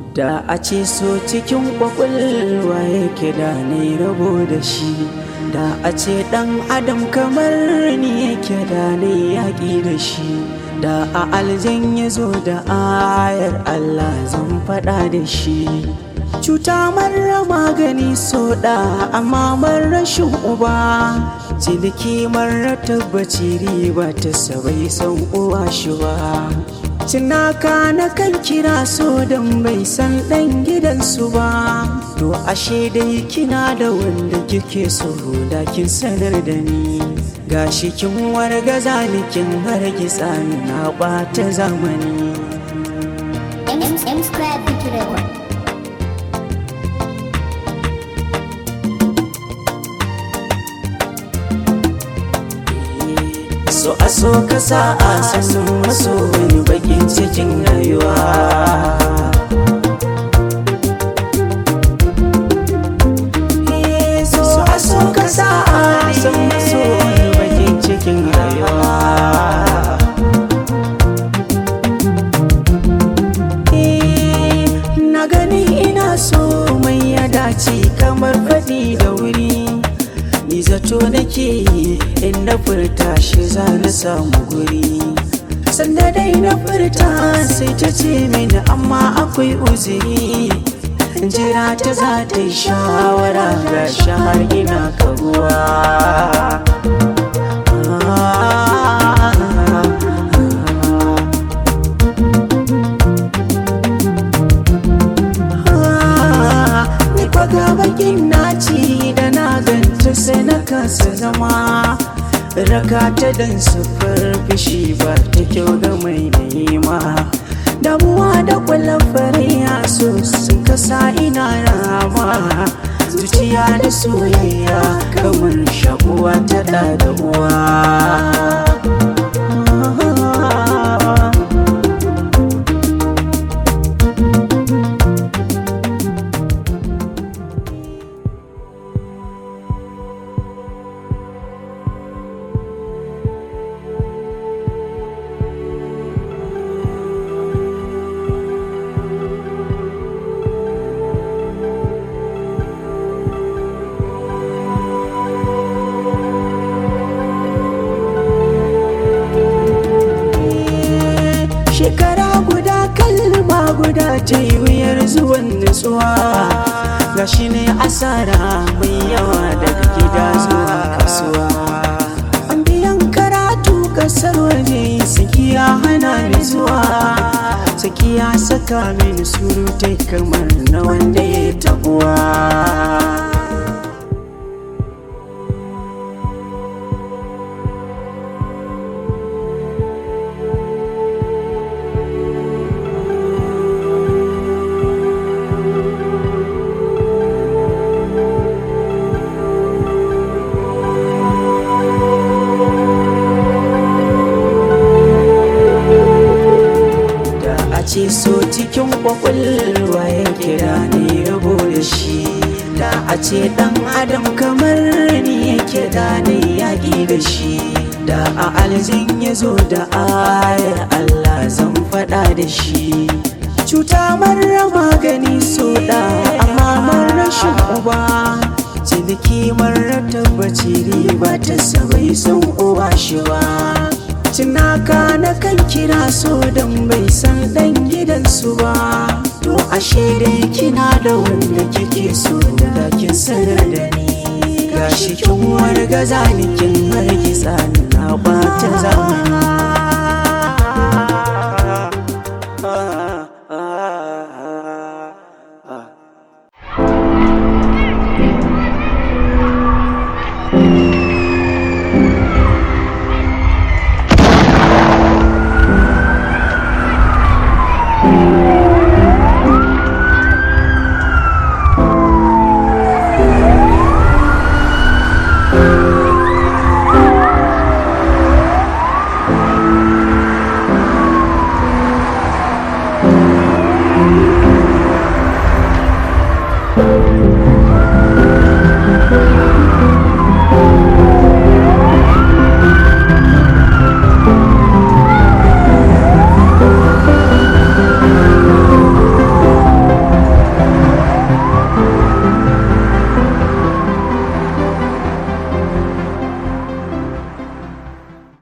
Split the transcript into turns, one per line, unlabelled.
da a ce so cikin kwakwalwa yake da ne rabo da shi da a ce dan adam kamar ni yake da ne yaƙi da shi da a aljan ya zo da ayar allah zan faɗa da shi cuta marar magani so da amma rashin uba ciniki marar tabbaci riba ta sabai san uwa shi ba cinaka na kan kira so don bai san ɗan gidansu ba to ashe dai kina da wanda kike so da kin sanar da ni gashi kin wargaza ni kin hargitsa ni na ɓata zamani
M, M squared Victory Award.
so a so ka sa a sannan maso wani bakin cikin rayuwa Eh, so a so ka sa a sannan maso wani bakin cikin rayuwa Eh, na gani ina so mai ya dace kamar faɗi da wuri ni zato nake yi in na furta shi za na samu guri sanda dai na furta sai ta ce mini amma akwai uzuri jira ta za ta yi shawara ga shahar ina kaguwa ni kwaga bakin naci da na ganta sai na kasa zama raka ta dan sufar fishi ba ta kyau ga mai nema damuwa da kwallon fariya so sun kasa ina rama zuciya da soyayya kamar shakuwa ta da da uwa shekara guda kalma guda ta yi wuyar zuwan nutsuwa ga shi ne asara mai yawa daga gida zuwa kasuwa an biyan karatu kasar waje sakiya hana ni zuwa sakiya saka mini surutai kamar na wanda ya tabuwa da a ce so cikin kwakwalwa ya kira ne rabo da shi da a ce dan adam kamar ni yake da ne yaƙi da shi da a aljin ya zo da ayar Allah zan faɗa da shi cuta marar magani so da amma marar rashin uba ciniki marar tabbaci riba ta sabai son uba shi ba Cinaka na kan kira so don bai san dan gidansu ba To ashe dai kina da wanda kike so da kin sanar da ni Gashi kin wargaza ni kin hargitsa ni na ɓata zamani